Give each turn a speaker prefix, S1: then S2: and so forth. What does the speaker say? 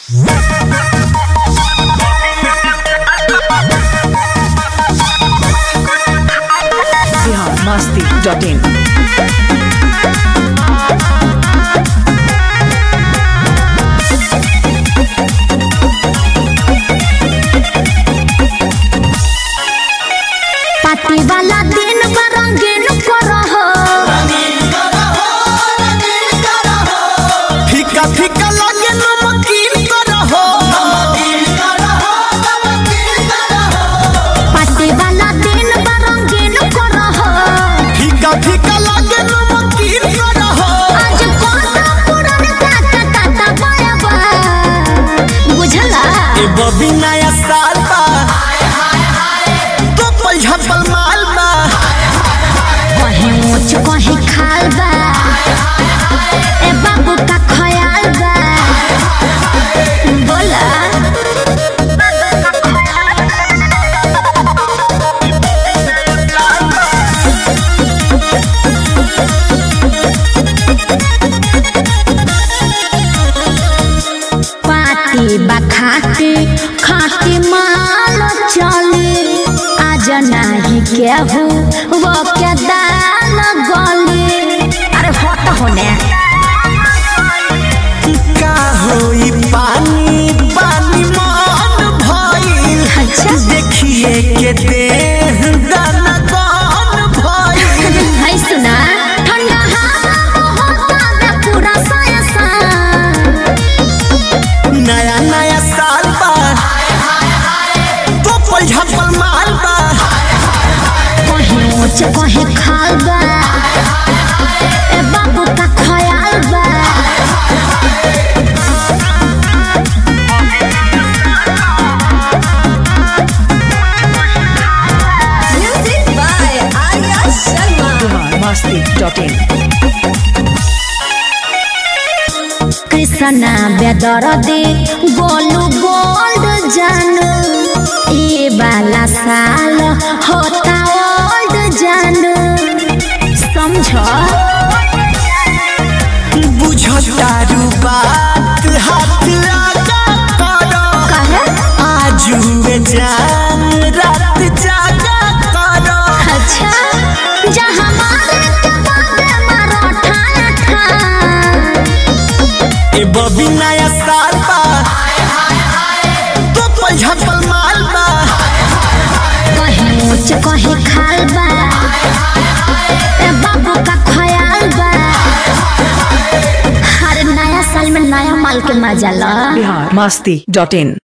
S1: Bihar Masti dot in
S2: party वाला दिन बा रंगीन करहो
S3: फीका फीका लगे नमकीन करहो
S2: पार्टी वाला दिन बा रंगीन करहो
S3: फीका फीका लगे नमकीन करहो
S2: आज कोना पुरान काका काका बराबा बुझला
S3: ए बबी नया साल बा कपल झपल माल बा
S2: कहीं ऊंच कहीं खाल बा ए बाबू का ख्याल बा बोला पार्टी बा खाती खाती माल चली आज नाही केहू वो के दाल गली अरे हट होने
S3: का होई पानी पानी मन भइल
S2: अच्छा
S3: देखिए के देह दाना कौन भइल
S2: है सुना ठंडा हवा बहुत ज्यादा पूरा साया सा
S3: नया नया साल बा कपल झपल माल बा
S2: कहीं ऊंच कहीं खाल बा ए बाबू का ख्याल बा music by Arya Sharma
S1: Bihar Masti dot in
S2: Krishna बेदरदे गोलू गोल्ड जानू ये वाला साल होता ओल्ड जानू समझो
S3: बुझतारू बात हाथ लगा करो
S2: कहे
S3: आज हुए जान रात जागा करो
S2: अच्छा जहाँ मारे के बाबे मारो ठाया ठा
S3: ए बबी नया साल बा कपल झपल माल बा
S2: कहीं ऊंच कहीं खाल बा ए बाबू का ख्याल बा हर नया साल में नया माल के मजा ला
S1: बिहार मस्ती डॉट इन